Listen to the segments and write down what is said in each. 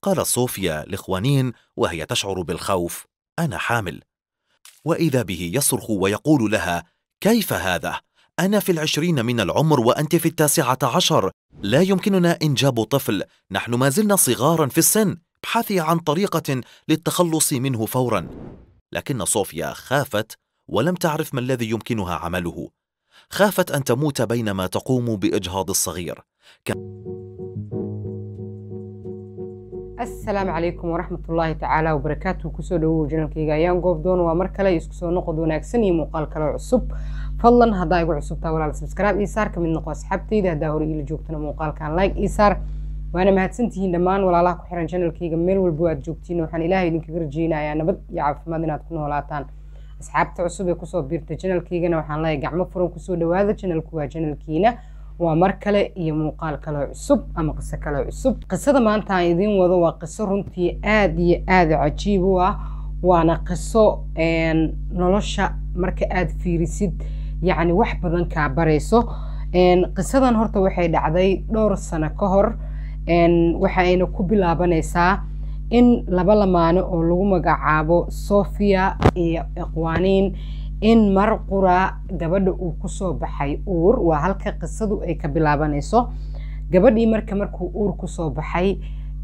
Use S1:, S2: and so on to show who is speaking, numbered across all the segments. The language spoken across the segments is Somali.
S1: قالت صوفيا لخوانين وهي تشعر بالخوف انا حامل واذا به يصرخ ويقول لها كيف هذا انا في العشرين من العمر وانت في التاسعه عشر لا يمكننا انجاب طفل نحن ما زلنا صغارا في السن ابحثي عن طريقه للتخلص منه فورا لكن صوفيا خافت ولم تعرف ما الذي يمكنها عمله خافت ان تموت بينما تقوم باجهاض الصغير
S2: asalaamu calaykum waraxmat ullaahi tacaala wabarakaatu kusoo dhawow janalkayga ayaan goobdoon waa mar kale isku soo noqod wanaagsan iyo muuqaal kale cusub fadlan haddaa igu cusubtaa walaal subscribe ii saar kamid noqo asxaabtayda haddaa hore iila joogtana muuqaalkan like ii saar waana mahadsantihiin dhammaan walaalaha ku xiran janalkayga meel walbo aad joogtiin waxaan ilaahay idinkaga rajeynayaa nabad iyo caafimaad inaad ku noolaataan asxaabta cusub ee kusoo biirta janalkaygana waxaan leeyahay gacmo furan kusoo dhawaada janalku waa janalkiina waa mar kale iyo muuqaal kale cusub ama qiso kale cusub qisada maanta aan idiin wado waa qiso runtii aada iyo aada cajiib u ah waana qiso nolosha marka aada fiirisid yacni wax badan kaa barayso qisadan horta waxay dhacday dhowr sano ka hor waxayna ku bilaabanaysaa in laba lamaano oo lagu magacaabo sofia iyo iqwaaniin in mar qura gabadha uu kusoo baxay uur waa halka qisadu ay ka bilaabanayso gabadhii marka markuu uur kusoo baxay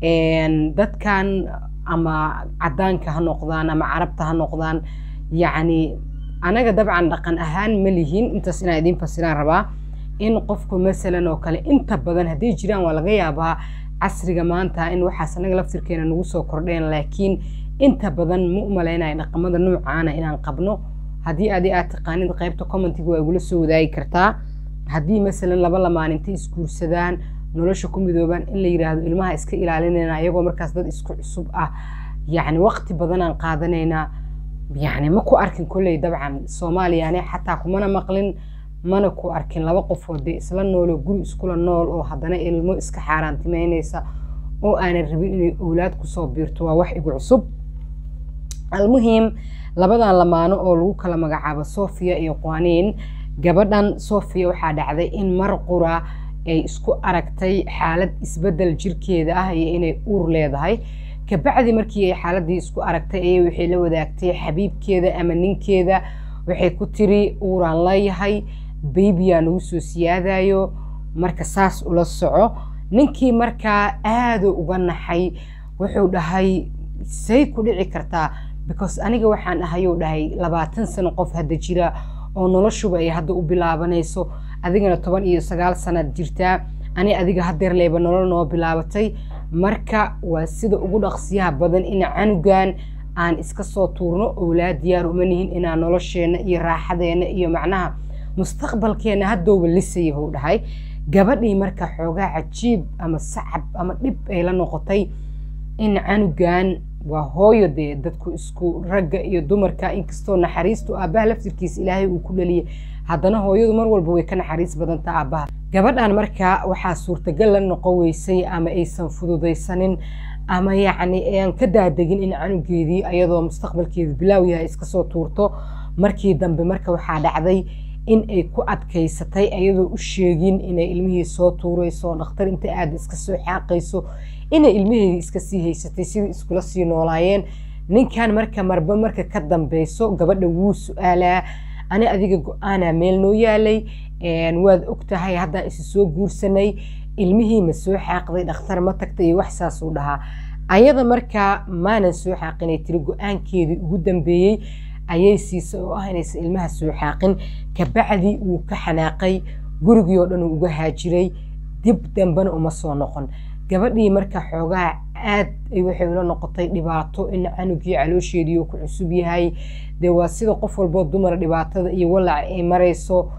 S2: dadkan ama cadaanka ha noqdaan ama carabta ha noqdaan yacni anaga dabcan dhaqan ahaan ma lihin intaas inaan idiin fasiraan rabaa in qofku masalan oo kale inta badan hadday jiraan waa laga yaabaa casriga maanta in waxaas anaga laftirkeena nagu soo kordheen laakiin inta badan ma u malaynaya dhaqamada noocaana inaan qabno haddii adi aad taqaanid qaybta commentiga waa igula soo wadaagi kartaa haddii masalan laba lamaan intay isguursadaan nolosha ku midoobaan in la yidhaahdo ilmaha iska ilaalinayna ayagoo markaas dad isku cusub ah yacni waqti badanaan qaadanaynaa yacni ma ku arkin kolley dabcan soomaaliyane xataa kumana maqlin mana ku arkin laba qofood dee isla nooloo guri iskula nool oo haddana ilmo iska xaaraantimeynaysa oo aanan rabin inay owlaad kusoo biirto waa wax igu cusub almuhim labadan lamaano oo lagu kala magacaabo sofia iyo qwaaniin gabadhan sofia waxaa dhacday in mar qura ay isku aragtay xaalad isbedel jirkeeda ah iyo inay uur leedahay kabacdi markii ay xaaladii isku aragtay ayay waxay la wadaagtay xabiibkeeda ama ninkeeda waxay ku tiri uuraan leeyahay baybiyaa nagu soo siyaadayo marka saas ula soco ninkii markaa aada uga naxay wuxuu dhahay say ku dhici kartaa because aniga waxaan ahayuu dhahay labaatan sano qof hadda jira oo noloshuba ay hadda u bilaabanayso adigana toban iyo sagaal sanaad jirtaa ani adiga hadeer leyba nolol noo bilaabatay marka waa sida ugu dhaqsiyaha badan in canugan aan iska soo tuurno owlaad diyaar uma nihin inaan nolosheenna iyo raaxadeena iyo macnaha mustaqbalkeena haddooba lisayahuu dhahay gabadhii marka xoogaa cajiib ama sacab ama dhib ay la noqotay in canugan waa hooyo dee dadku isku ragga iyo dumarka inkastoo naxariistu aabbaha laftirkiisa ilaahay uu ku dhaliyay haddana hooyadu mar walba way ka naxariis badanta aabbaha gabadhan marka waxaa suurtagal la noqon weysay ama aysan fududaysanin ama yacni aan ka daadegin in canugeedii ayadoo mustaqbalkeedu bilaaw yahay iska soo tuurto markii dambe marka waxaa dhacday in ay ku adkaysatay ayadoo u sheegin inay ilmihii soo tuurayso dhakhtar inta aada iska soo xaaqayso inay ilmaheedii iska sii haysatay sidii iskula sii noolaayeen ninkan marka marba marka ka dambeyso gabadha wuu su-aalaa ani adiga go-aanaa meel noo yaalay waad og tahay haddaan isi soo guursanay ilmihii ma soo xaaqday dhakhtar ma tagtay iyo wax saasuu dhahaa ayada markaa maanan soo xaaqinay tiri go-aankeedii ugu dambeeyey ayay siisay oo ah inaysan ilmaha soo xaaqin kabacdi wuu ka xanaaqay gurigii oo dhan uu uga haajiray dib dambena uma soo noqon gabadhii marka xoogaa aad waxay ula noqotay dhibaato in canugii caloosheedii uu ku cusub yahay dee waa sida qof walboo dumar dhibaatada iyo walac ay marayso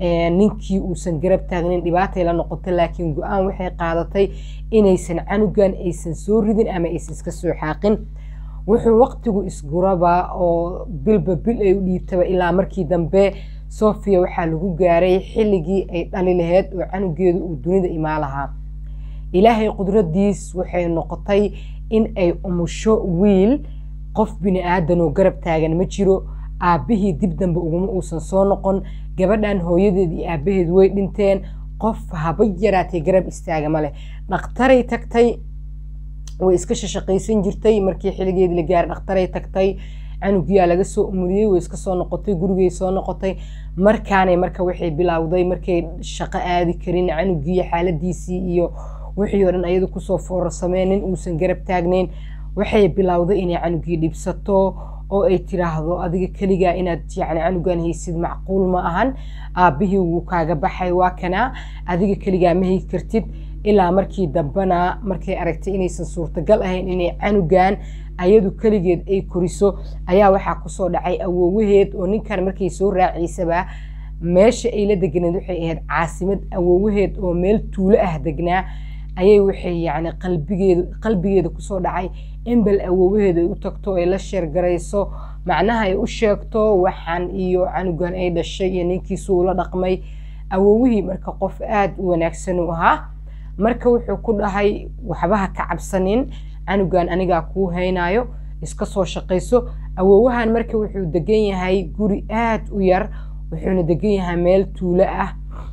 S2: ninkii uusan garab taagnin dhibaatay la noqotay laakiin go-aan waxay qaadatay inaysan canugan aysan soo ridin ama aysan iska soo xaaqin wuxuu waqtigu isguraba oo bilba bil ay u dhiibtaba ilaa markii dambe sofia waxaa lagu gaaray xilligii ay dhali laheyd oo canugeedu uu dunida imaa lahaa ilaahay qudradiis waxay noqotay in ay umusho wiil qof bini aadan oo garab taagan ma jiro aabbihii dib dambe uguma uusan soo noqon gabadhan hooyadeed iyo aabbaheed way dhinteen qof haba yaraatee garab istaaga ma leh dhakhtaray tagtay way iska shashaqaysan jirtay markii xiligeedii la gaaray dhakhtaray tagtay canugiyaa laga soo umuliyey way iska soo noqotay gurigay soo noqotay markaanay marka waxay bilowday markay shaqo aadi karin canugii xaaladiisii iyo wixii oo dhan ayadu kusoo foorarsameenin uusan garab taagnayn waxay bilowday inay canugii dhibsato oo ay tiraahdo adiga keligaa inaad yani canugan haysid macquul ma ahan aabbihii wuu kaaga baxay waa kanaa adiga keligaa ma hay kartid ilaa markii dambena markay aragtay inaysan suurtagal ahayn inay canugan ayadu keligeed ay koriso ayaa waxaa kusoo dhacay awoowaheed oo ninkan markay soo raaciysaba meesha ay la deganeed waxay ahayd caasimad awoowaheed oo meel tuulo ah degnaa ayay waxay yani qalbigeeda qalbigeeda kusoo dhacay in bal awoowaheeda ay u tagto ay la sheergarayso macnaha ay u sheegto waxaan iyo canugan ay dhashay iyo ninkiisu ula dhaqmay awoowihii marka qof aada u wanaagsan u ahaa marka wuxuu ku dhahay waxbaha ka cabsanin canugan anigaa kuu haynayo iska soo shaqayso awoowahan marka wuxuu degan yahay guri aada u yar wuxuuna degan yahay meel tuulo ah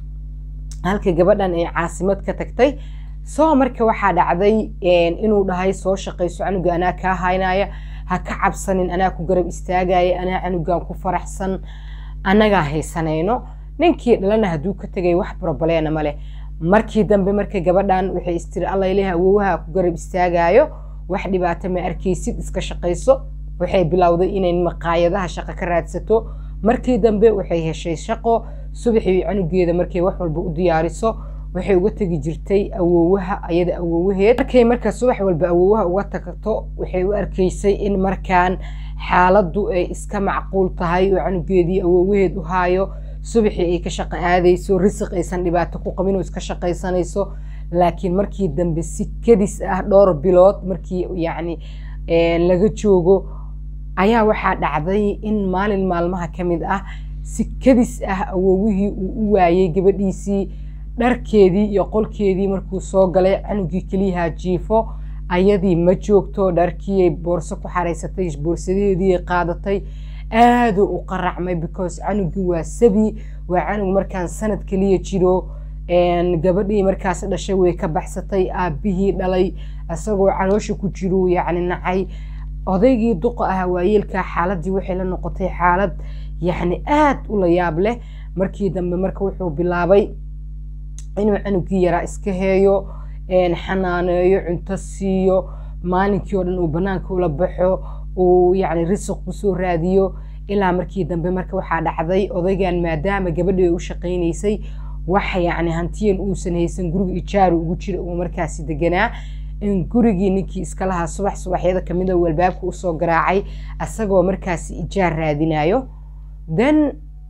S2: halka gabadhan ay caasimad ka tagtay soo marka waxaa dhacday inuu dhahay soo shaqayso canuga anaa kaa haynaya ha ka cabsanin anaa ku garab istaagaya anaa canugan ku faraxsan annagaa haysanayno ninkii dhalana hadduu ka tegay wax brobaleena male markii dambe marka gabadhan waxay istiri allayleh awoowaha ku garab istaagayo wax dhibaato ma arkaysid iska shaqayso waxay bilowday inay maqaayadaha shaqo ka raadsato markii dambe waxay heshay shaqo subaxii canugeeda markay wax walba u diyaariso waxay uga tegi jirtay awoowaha ayada awoowaheed markay marka subax walba awoowaha uga tagto waxay u arkaysay in markaan xaaladdu ay iska macquul tahay oo canugeedii awoowaheed u haayo subaxii ay ka shaqo aadayso risiq aysan dhibaato ku qabin oo iska shaqaysanayso laakiin markii dambe si kadis ah dhowr bilood markii yacni laga joogo ayaa waxaa dhacday in maalin maalmaha ka mid ah si kadis ah awoowihii uu u waayey gabadhiisii dharkeedii iyo qolkeedii markuu soo galay canugii keliyaha jiifo ayadii ma joogto dharkiiay boorso ku xaraysatay boorsadaheediiay qaadatay aaduu u qaracmay because canugii waa sabi waa canug markaan sanad keliya jiro gabadhii markaas dhashay way ka baxsatay aabbihii dhalay isagoo caloosha ku jiruu yacni nacay odaygii duqa ah waayeelka xaaladii waxay la noqotay xaalad yacni aad u la yaab leh markii dambe marka wuxuu bilaabay inuu canugii yaraa iska heeyo xanaaneeyo cunto siiyo maalinkii oo dhan uu banaanka ula baxo uu yacni risiq kusoo raadiyo ilaa markii dambe marka waxaa dhacday odaygan maadaama gabadhii ay u shaqaynaysay wax yacni hantiyan uusan haysan guriga ijaaru ugu jira uu markaasi deganaa in gurigii ninkii iska lahaa subax subaxyada kamid a walbaabka usoo garaacay asagoo markaasi ijaar raadinayo then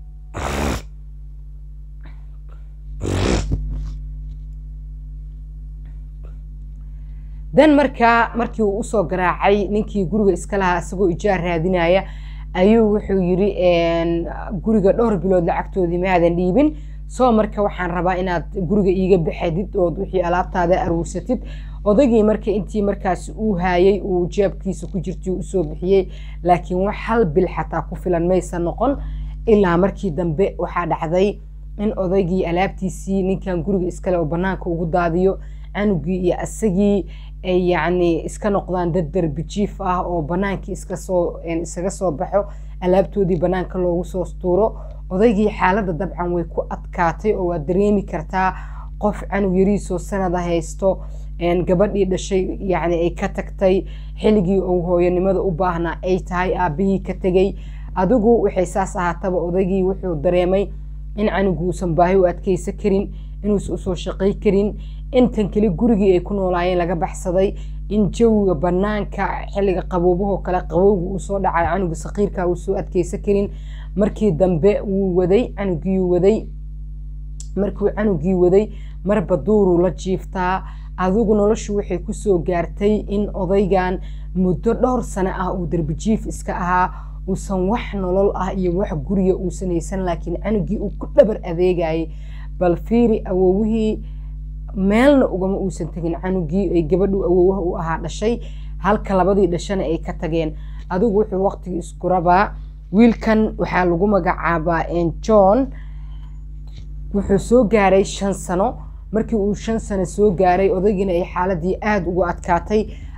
S2: dan markaa markii uu usoo garaacay ninkii guriga iska lahaa isagoo ijaar raadinaya ayuu wuxuu yiri guriga dhowr bilood lacagtoodii maadan dhiibin soo marka waxaan rabaa inaad guriga iiga baxadid ood wixii alaabtaada aruursatid odaygii marka intii markaas uu haayay uu jeebkiisa ku jirtay usoo bixiyey laakiin wax hal bil xataa ku filan maysan noqon ilaa markii dambe waxaa dhacday in odaygii alaabtiisii ninkan guriga iskale oo banaanka ugu daadiyo canugii iyo asagii ay yacni iska noqdaan dad darbijiif ah oo banaankii iska soo isaga soo baxo alaabtoodii banaanka loogu soo tuuro odaygii xaaladda dabcan way ku adkaatay oo waad dareemi kartaa qof canug yariisoo sanada haysto gabadhii dhashay yacni ay ka tagtay xilligii uu hooyanimada u baahnaa ay tahay aabbihii ka tegey adigu waxay saas ahaataba odaygii wuxuu dareemay in canugu uusan baahi u adkaysa karin inuusan usoo shaqay karin intan keli gurigii ay ku noolaayeen laga baxsaday in jawiga banaanka xilliga qaboobahoo kale qabowga uu soo dhacay canuga saqiirka uu soo adkaysa karin markii dambe wuu waday canugii waday markuu canugii waday marba duuruu la jiiftaa adigu noloshu waxay kusoo gaartay in odaygan muddo dhowr sano ah uu darbijiif iska ahaa uusan wax nolol ah iyo wax guriga uusan haysan laakiin canugii uu ku dhabar adeegayay bal fiiri awoowihii meelna ugama uusan tegin canugii ay gabadhu awoowaha u ahaa dhashay halka labadii dhashana ay ka tageen adigu wuxuu waqtigii isku rabaa wiilkan waxaa lagu magacaabaa john wuxuu soo gaaray shan sano markii uu shan sano soo gaaray odaygiina ay xaaladii aada ugu adkaatay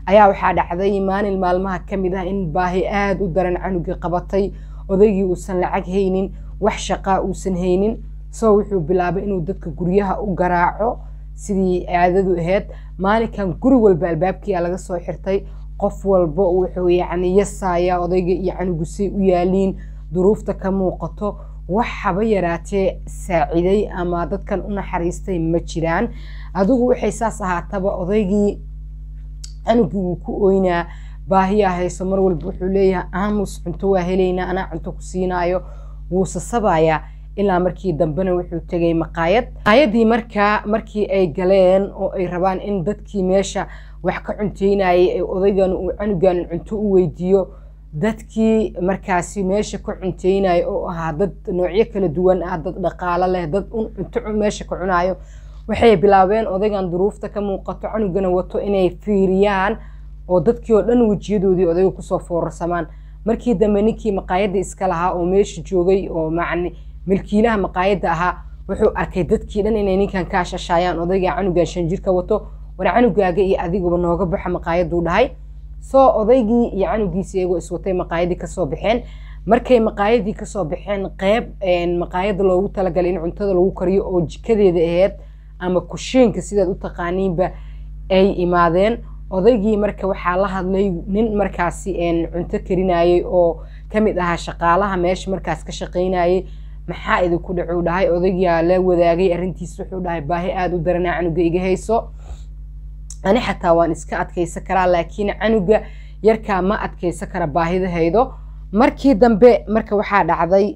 S2: ayaa waxaa dhacday maalin maalmaha ka mid ah in baahi aada u daran canugii qabatay odaygii uusan lacag haynin wax shaqaa uusan haynin soo wuxuu bilaabay inuu dadka guryaha u garaaco sidii caadadu ahayd maalinkan guri walba albaabkiia laga soo xirtay qof walba wuxuu yacni yasaaya odayga iyo canugusay u yaaliin duruufta ka muuqato wax haba yaraatee saaciday ama dadkan u naxariistay ma jiraan adigu waxay saas ahaataba odaygii canugii wuu ku oynaa baahiyaa hayso mar walba wuxuu leeyahay aamus cunto waa helaynaa anaa cunto ku siinaayo wuu sasabayaa ilaa markii dambena wuxuu tegay maqaayad maqaayadii markaa markii ay galeen oo ay rabaan in dadkii meesha wax ka cunteynayay ee odaygan uu canugan cunto u weydiiyo dadkii markaasi meesha ka cunteynaya oo ahaa dad noocyo kala duwan ah dad dhaqaalo leh dad cunto meesha ka cunayo waxay bilaabeen odaygan duruufta ka muuqato canugana wato inay fiiriyaan oo dadkii oo dhan wejiyadoodii odayga kusoo foorarsamaan markii dambe ninkii maqaayadda iska lahaa oo meesha joogay oo macni milkiilaha maqaayadda ahaa wuxuu arkay dadkii dhan inay ninkan ka shashaayaan odayga canugan shan jirka wato war canugaaga iyo adiguba nooga baxa maqaayaduu dhahay soo odaygii iyo canugiisi iyagoo iswatay maqaayadii kasoo baxeen markay maqaayadii kasoo baxeen qeyb maqaayadda loogu talagalay in cuntada lagu kariyo oo jikadeeda aheyd ama kushiinka sidaad u taqaaniinba ay imaadeen odaygii marka waxaa la hadlay nin markaasi cunto karinayay oo kamid ahaa shaqaalaha meesha markaas ka shaqaynayay maxaa idinku dhacuu dhahay odaygaa la wadaagay arrintiis wuxuu dhahay baahi aada u daranaa canuga iga hayso ani xataa waan iska adkaysan karaa laakiin canuga yarkaa ma adkaysan kara baahidahaydo markii dambe marka waxaa dhacday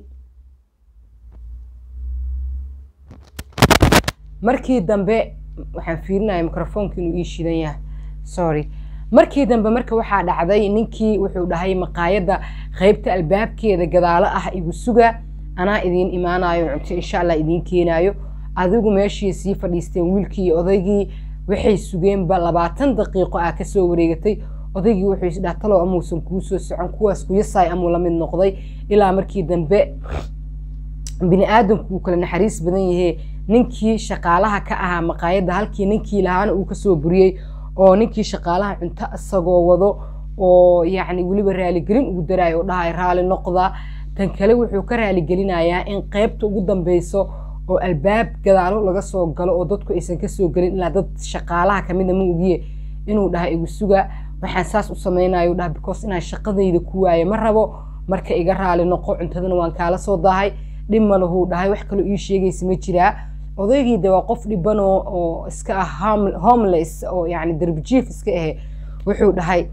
S2: markii dambe waxaan fiirinaya microfoonka inuu ii shidan yahay sorry markii dambe marka waxaa dhacday ninkii wuxuu dhahay maqaayadda qeybta albaabkeeda gadaalo ah igu suga anaa idiin imaanayo cunto insha allah idiin keenayo adigu meeshii sii fadhiisteen wiilkii iyo odaygii waxay sugeenba labaatan daqiiqo ah kasoo wareegatay odaygii wuxuu isdhaha talow amuusan kuu soo socon kuwaas kuyasaay amuu la mid noqday ilaa markii dambe bini aadamku uu kala naxariis badan yahee ninkii shaqaalaha ka ahaa maqaayadda halkii ninkii lahaana uu kasoo buriyey oo ninkii shaqaalaha cunto isagoo wado oo yacni weliba raaligelin ugu daraayo oo dhahay raali noqda tan kale wuxuu ka raaligelinayaa in qeybta ugu dambeyso oo albaab gadaalo laga soo galo oo dadku aysan kasoo gelin ilaa dad shaqaalaha kamida ma ogiye inuu dhaha igu suga waxaan saas u samaynayo dhaha because inaan shaqadayda ku waayo ma rabo marka iga raali noqo cuntadana waan kaala soo dahay dhib malahuu dhahay wax kaloo ii sheegaysa ma jiraa odaygii de waa qof dhiban oo iska ah homeless oo yani darbijiif iska ahe wuxuu dhahay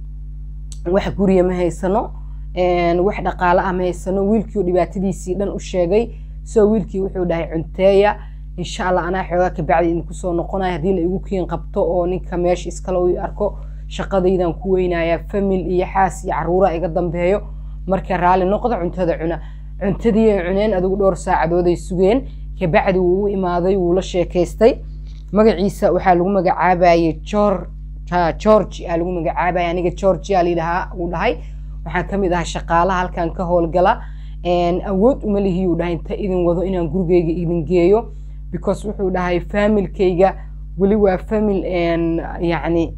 S2: wax guriya ma haysano wax dhaqaale ah ma haysano wiilkii oo dhibaatadiisii dhan u sheegay soo wiilkii wuxuu dhahay cunteeya insha allah anaa xoogaa kabacdi idinku soo noqonaya haddii la igu kiin qabto oo ninka meesha iskale u arko shaqadaydan ku weynayaa famil iyo xaas iyo caruura iga dambeeyo marka raalli noqda cuntada cuna cuntadii ay cuneen adigu dhowr saacadood ay sugeen kabacdi wuu u imaaday wuu la sheekaystay magaciisa waxaa lagu magacaabayay george aa lagu magacaabaya aniga georgia layidhahaa uu dhahay waxaan kamid ahaa shaqaalaha halkan ka howlgala awood uma lihiyuu dhahay inta idin wado inaan gurigeyga idin geeyo because wuxuu dhahay familkayga weli waa famil yani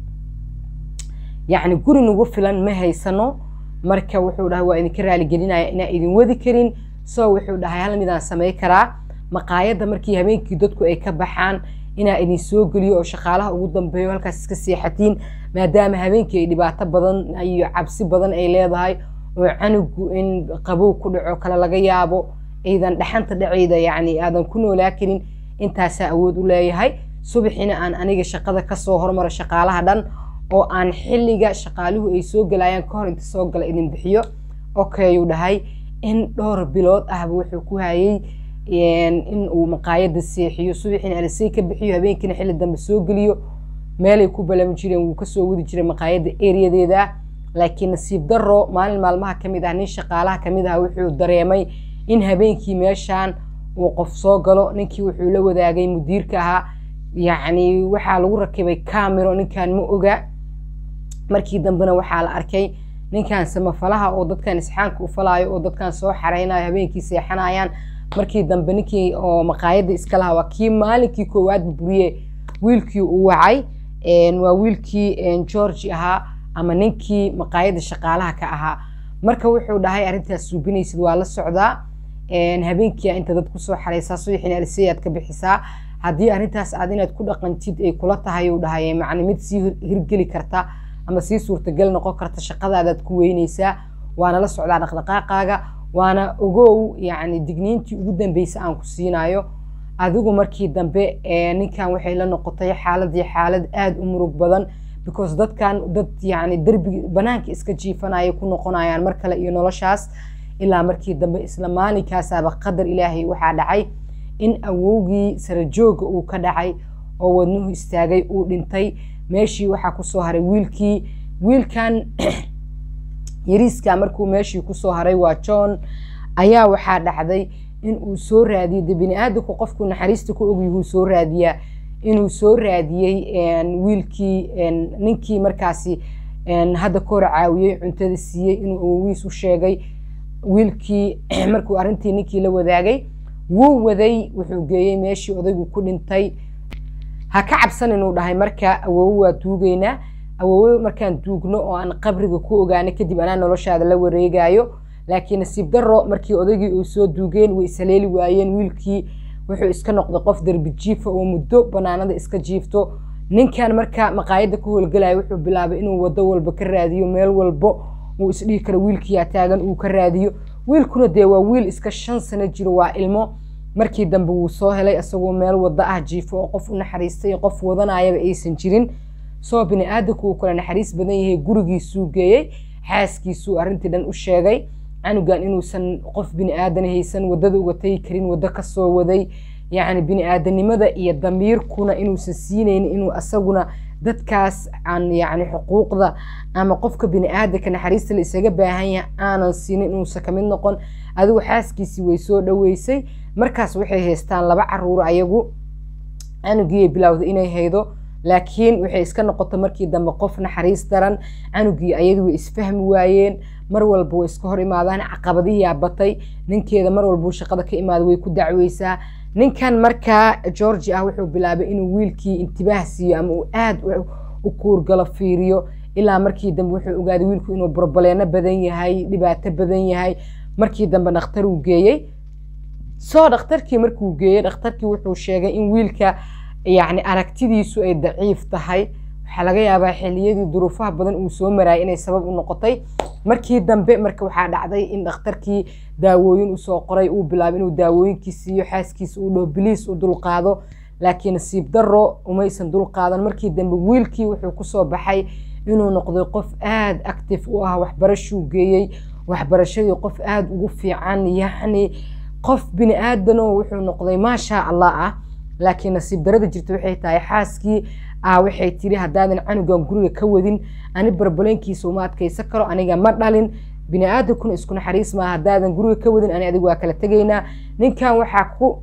S2: yacni guri nagu filan ma haysano marka wuxuu dhahay waa idinka raaligelinaya inaan idin wadi karin so wuxuu dhahay hal midaan samay karaa maqaayadda markii habeenkii dadku ay ka baxaan inaa idin soo geliyo oo shaqaalaha ugu dambeeyo halkaas iska seexatiin maadaama habeenkii ay dhibaato badan iyo cabsi badan ay leedahay oo canugu in qabow ku dhaco kale laga yaabo ciidan dhaxanta dhaceyda yacni aadan ku noolaa karin intaasaa awood u leeyahay subaxina aan aniga shaqada kasoo hormaro shaqaalaha dhan oo aan xilliga shaqaaluhu ay soo galayaan ka hor inta soo gala idin bixiyo okayuu dhahay in dhowr bilood ahba wuxuu ku hayay in uu maqaayadda seexiyo subaxiina alisay ka bixiyo habeenkiina xilli dambe soo geliyo meelay ku balami jireen wuu kasoo wadi jiray maqaayadda eriyadeeda laakiin nasiib daro maalin maalmaha kamid ah nin shaqaalaha kamid ah wuxuu dareemay in habeenkii meeshaan uu qof soo galo ninkii wuxuu la wadaagay mudiirka ahaa yacni waxaa lagu rakibay camero ninkan ma oga markii dambena waxaa la arkay ninkan samafalaha oo dadkan isxaanka u falaayo oo dadkan soo xareynayo habeenkii seexanayaan markii dambe ninkii oo maqaayadda iska lahaa waa kii maalinkii koowaad buriye wiilkii uu wacay waa wiilkii georgi ahaa ama ninkii maqaayadda shaqaalaha ka ahaa marka wuxuu dhahay arrintaas suubinaysid waa la socdaa habeenkia inta dad kusoo xaraysaa subaxiin aliseyaad ka bixisaa haddii arrintaas aad inaad ku dhaqantid ay kula tahay uu dhahay macni mid sii hirgeli karta ama sii suurtagal noqon karta shaqadaadaad ku weynaysaa waana la socdaa dhaqdhaqaaqaaga waana ogow yacni digniintii ugu dambeysa aan ku siinayo adigu markii dambe ninkan waxay la noqotay xaaladii xaalad aada u murug badan because dadkan dad yacni derbi banaanka iska jiifanaya ku noqonayaan mar kale iyo noloshaas ilaa markii dambe isla maalinkaasaba qadar ilaahay waxaa dhacay in awowgii sarajooga uu ka dhacay oo wadnuhu istaagay uu dhintay meeshii waxaa kusoo haray wiilkii wiilkan yariiska markuu meeshii kusoo haray waa john ayaa waxaa dhacday in uu soo raadiyey de bini aadamku qofku naxariista ku ogyahuu soo raadiyaa inuu soo raadiyey wiilkii ninkii markaasi hadda ka hor caawiyey cuntada siiyey inuu awowiis u sheegay wiilkii markuu arrintii ninkii la wadaagay wuu waday wuxuu geeyey meeshii odaygu ku dhintay ha ka cabsan inuu dhahay marka awowe waa duugeynaa awowe markaan duugno oo aan qabriga ku ogaano kadib anaa noloshaada la wareegayo laakiin nasiib daro markii odaygii uu soo duugeen way ishaleeli waayeen wiilkii wuxuu iska noqday qof derbi jiifa oo muddo banaanada iska jiifto ninkan marka maqaayadda ka howlgalaya wuxuu bilaabay inuu wado walba ka raadiyo meel walbo uu isdhihi karo wiilkiyaa taagan uu ka raadiyo wiilkuna dee waa wiil iska shan sano jiro waa ilmo markii dambe wuu soo helay isagoo meel wada ah jiifo oo qof u naxariistay qof wadanayaba aysan jirin soo bini aadamku uu kala naxariis badan yahay gurigiisuu geeyey xaaskiisuu arrintii dhan u sheegay canugan inuusan qof bini aadan haysan wadada uga tagi karin waddo kasoo waday yacni bini aadanimada iyo damiirkuna inuusan siinaynin inuu asaguna dadkaas aan yacni xuquuqda ama qofka bini aadanka naxariista la isaga baahan yahay aanan siinin inuusan kamid noqon adigu xaaskiisii way soo dhoweysay markaas waxay haystaan laba caruur ayagu canugiiay bilowday inay haydo laakiin waxay iska noqotay markii dambe qof naxariis daran canugii ayadu way isfahmi waayeen mar walba way iska hor imaadaan caqabadihiyaa batay ninkeeda mar walbuu shaqada ka imaada way ku dacweysaa ninkan markaa georgi ah wuxuu bilaabay inuu wiilkii intibaah siiyo ama uu aada u kuurgalo fiiriyo ilaa markii dambe wuxuu ogaaday wiilku inuu borboleeno badan yahay dhibaato badan yahay markii dambe dhakhtar uu geeyey soo dhakhtarkii markuu geeyey dhakhtarkii wuxuu sheegay in wiilka yacni aragtidiisu ay daciif tahay waxaa laga yaabaa xilliyadii duruufaha badan uu soo maraayay inay sabab u noqotay markii dambe marka waxaa dhacday in dhakhtarkii daawooyin usoo qoray uu bilaabay inuu daawooyinkii siiyo xaaskiisa uu dhaho biliis u dulqaado laakiin nasiib daro umaysan dulqaadan markii dambe wiilkii wuxuu kusoo baxay inuu noqday qof aada active u ah waxbarashuu geeyey waxbarashadii qof aada ugu fiican yacni qof bini aadanoo wuxuu noqday maasha allah ah laakiin nasiib darada jirta waxay tahay xaaskii ah waxay tiri haddaadan canugan guriga ka wadin ani barbaleenkiisa uma adkaysan karo aniga ma dhalin bini aadankuna isku naxariis maaha haddaadan guriga ka wadin ani adigu waa kala tegaynaa ninkan waxaa ku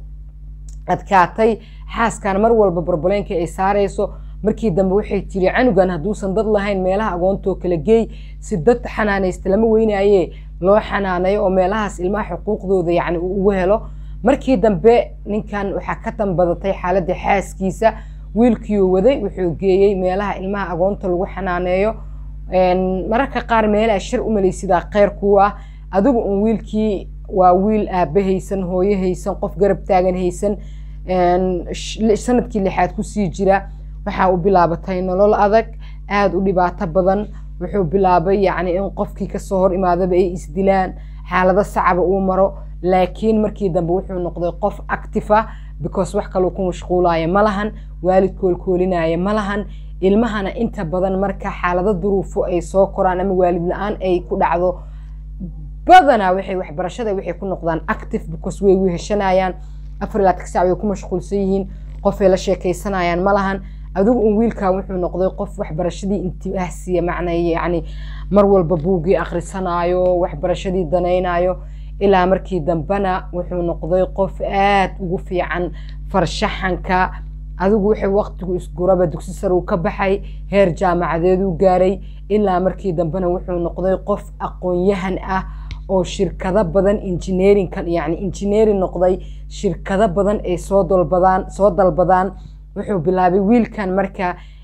S2: adkaatay xaaskan mar walba barbaleenka ay saarayso markii dambe waxay tiri canugan hadduusan dad lahayn meelaha agoontoo kala geey si dad xanaanaysta lama weynaaye loo xanaanayo oo meelahaas ilmaha xuquuqdooda yacni uu ugu helo markii dambe ninkan waxaa ka dambadatay xaaladda xaaskiisa wiilkiiuu waday wuxuu geeyey meelaha ilmaha agoonta lagu xanaaneeyo mararka qaar meelaha shir u malaysidaa kheyr kuu ah adigu un wiilkii waa wiil aabba haysan hooyo haysan qof garab taagan haysan sanadkii lixaad kusii jira waxaa u bilaabatay nolol adag aada u dhibaato badan wuxuu bilaabay yacni in qofkii kasoo hor imaadaba ay isdilaan xaalado sacaba uu maro laakiin markii dambe wuxuu noqday qof actifa because wax kaluu ku mashquulaya ma lahan waalid koolkoolinaya ma lahan ilmahana inta badan marka xaalado duruufo ay soo koraan ama waalid la-aan ay ku dhacdo badanaa waxay waxbarashada waxay ku noqdaan active because way weheshanayaan afar ilaa tig sac way ku mashquulsan yihiin qofay la sheekaysanayaan ma lahan adigu un wiilkan wuxuu noqday qof waxbarashadii intibaah siiya macnay yacni mar walba buuggii akhrisanaayo waxbarashadii danaynayo ilaa markii dambena wuxuu noqday qof aada ugu fiican farshaxanka adigu waxay waqtigu isguraba dugsi sare uu ka baxay heer jaamacadeeduu gaaray ilaa markii dambena wuxuu noqday qof aqoon-yahan ah oo shirkado badan engineerinkan yacni engineering noqday shirkado badan ay soo dalbadaan soo dalbadaan wuxuu bilaabay wiilkan marka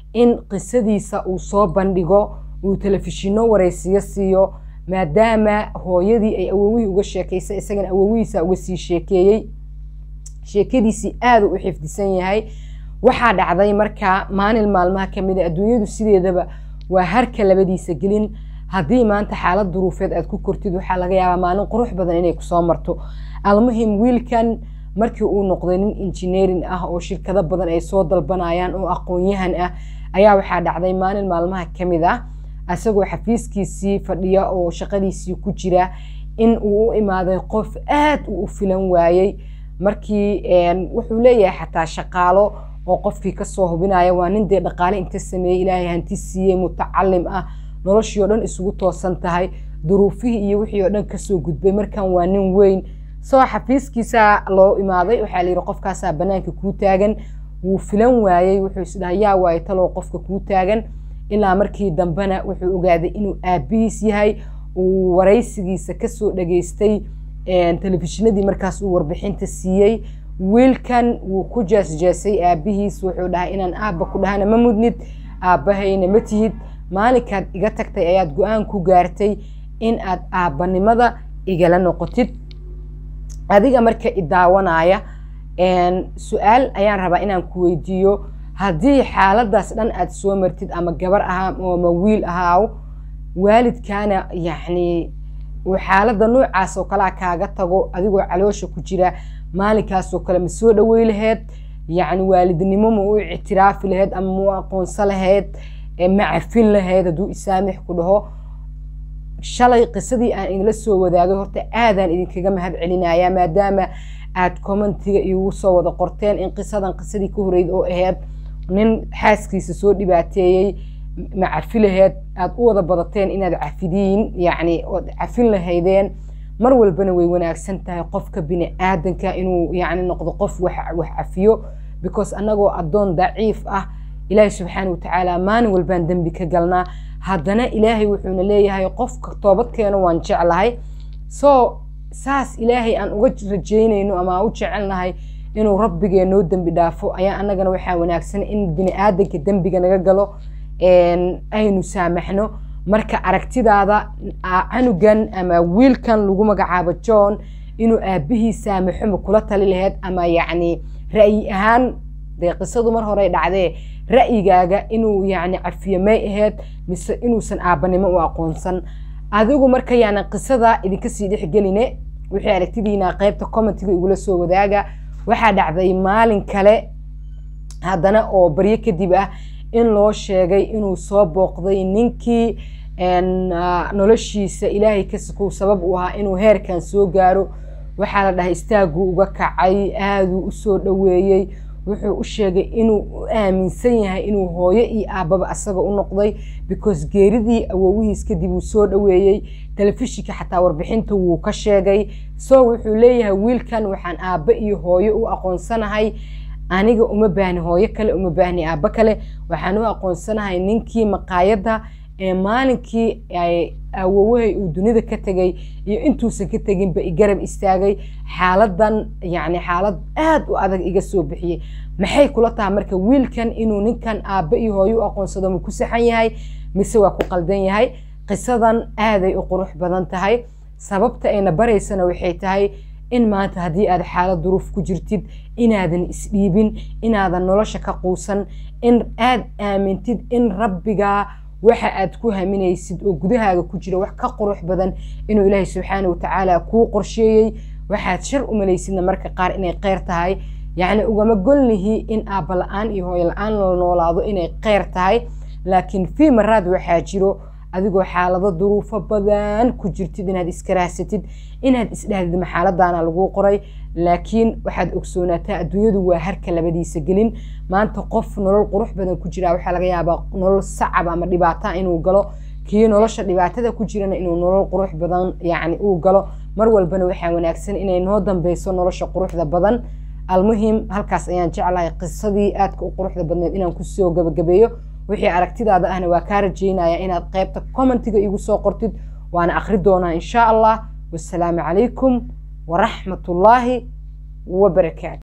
S2: in qisadiisa uu soo bandhigo uu telefishinno waraysiyo siiyo maadaama hooyadii ay awowihii uga sheekaysay isagana awowihiisa uga sii sheekeeyey sheekadiisii aada u xifdisan yahay waxaa dhacday markaa maalin maalmaha ka mid a adduunyadu sideedaba waa harka labadiisa gelin haddii maanta xaalad duruufeed aad ku kortid waxaa laga yaabaa maalin qurux badan inay kusoo marto almuhim wiilkan markii uu noqday nin injineerin ah oo shirkado badan ay soo dalbanayaan oo aqoon-yahan ah ayaa waxaa dhacday maalin maalmaha ka mid ah isagoo xafiiskiisii fadhiya oo shaqadiisii ku jira in uu u imaaday qof aad uu u filan waayey markii wuxuu leeyahay xataa shaqaalo oo qofkii kasoo hubinaya waa nin dee dhaqaale inta sameeyey ilaahay hanti siiyey mutacalim ah noloshii oo dhan isugu toosan tahay duruufihii iyo wixii oo dhan kasoo gudbay markan waa nin weyn soo xafiiskiisa loo imaaday waxaa layidhi qofkaasaa banaanka kuu taagan wuu filan waayey wuxuu isdhaha yaa waayo talow qofka kuu taagan ilaa markii dambena wuxuu ogaaday inuu aabihiis yahay uu waraysigiisa kasoo dhageystay telefishinadii markaas uu warbixinta siiyey wiilkan wuu ku jeesjeesay aabihiis wuxuu dhahay inaan aabba ku dhahana ma mudnid aabbahayna ma tihid maalinkaad iga tagtay ayaad go-aan ku gaartay in aad aabbanimada igala noqotid adiga marka i daawanaya su-aal ayaan rabaa inaan ku weydiiyo haddii xaaladaas dhan aad soo martid ama gabar ahaa ama wiil ahaaw waalidkaana yacni uu xaaladda noocaas oo kalea kaaga tago adigoo caloosha ku jira maalinkaasoo kale ma soo dhawey laheyd yacni waalidnimo ma u ictiraafi laheyd ama ma u aqoonsan laheyd ma cafin laheyd hadduu isaamix ku dhaho shalay qisadii aan idinla soo wadaagay horta aadaan idinkaga mahad celinayaa maadaama aad commentiga igu soo wada qorteen in qisadan qisadii ka horeyd oo aheyd nin xaaskiisa soo dhibaateeyey ma cafi laheyd aada u wada badateen inaad cafidiin yacni ood cafin lahaydeen mar walbana way wanaagsan tahay qofka bini aadanka inuu yacni noqdo qof wax wax cafiyo because annagoo addoon daciif ah ilaahay subxaana watacaala maalin walbaan dembi ka galnaa haddana ilaahay wuxuuna leeyahay qofka toobadkeena waan jeclahay so saas ilaahay aan uga rajeynayno ama aan u jecelnahay inuu rabbigee noo dembi dhaafo ayaa annagana waxaa wanaagsan in bini aadanka dembiga naga galo aynu saamaxno marka aragtidaada canugan ama wiilkan lagu magacaabo john inuu aabihii saamaxo ma kula tali laheyd ama yacni ra'yi ahaan dee qisadu mar horey dhacdee ra'yigaaga inuu yacni cafiyo may aheyd mise inuusan aabbanimo u aqoonsan adigu marka yaanan qisada idinka sii dhexgeline wixii aragtidiina qaybta commentiga igula soo wadaaga waxaa dhacday maalin kale haddana oo baryo kadib ah in loo sheegay inuu soo booqday ninkii noloshiisa ilaahay kasikow sabab u ahaa inuu heerkan soo gaaro waxaa la dhahay istaaguu uga kacay aaduu usoo dhoweeyey wuxuu u sheegay inuu u aaminsan yahay inuu hooyo iyo aabbaba asaga u noqday because geeridii awowihiis kadib uu soo dhoweeyey telefishinka xataa warbixinta wuu ka sheegay so wuxuu leeyahay wiilkan waxaan aabbe iyo hooyo u aqoonsanahay aniga uma baahni hooyo kale uma baahni aabbo kale waxaan u aqoonsanahay ninkii maqaayadda ee maalinkii awowahay uu dunida ka tegay iyo intuusan ka teginba igarab istaagay xaaladan yacni xaalad aad u adag iga soo bixiyey maxay kula tahay marka wiilkan inuu ninkan aabbe iyo hooyo u aqoonsado ma ku saxan yahay mise waa ku qaldan yahay qisadan aaday u qurux badan tahay sababta ayna baraysana waxay tahay in maanta haddii aad xaalad duruuf ku jirtid inaadan isdhiibin inaadan nolosha ka quusan in aad aamintid in rabbigaa waxa aad ku haminaysid oo gudahaaga ku jira wax ka qurux badan inuu ilaahay subxaana watacaala kuu qorsheeyey waxaad shar u malaysidna marka qaar inay kheyr tahay yacni ugama golnihi in aabba la-aan iyo hooyo la-aan la noolaado inay kheyr tahay laakiin fii maraad waxaa jiro adigoo xaalado duruufo badan ku jirtid inaad iskaraasatid inaad isdhahdid maxaaladaana laguu qoray laakiin waxaad ogsoonaataa adduunyadu waa harka labadiisa gelin maanta qof nolol qurux badan ku jira waxaa laga yaabaa nolol sacab ama dhibaata inuu galo kii nolosha dhibaatada ku jirana inuu nolol qurux badan yacni uu galo mar walbana waxaa wanaagsan inay noo dambeyso nolosha quruxda badan almuhim halkaas ayaan jeclahay qisadii aadka u quruxda badneed inaan kusoo gabagabeeyo wixii aragtidaada ahna waa kaa rajeynaya inaad qaybta commentiga igu soo qortid waana akhri doonaa insha allah wasalaamu calaykum waraxmat ullaahi wabarakaatu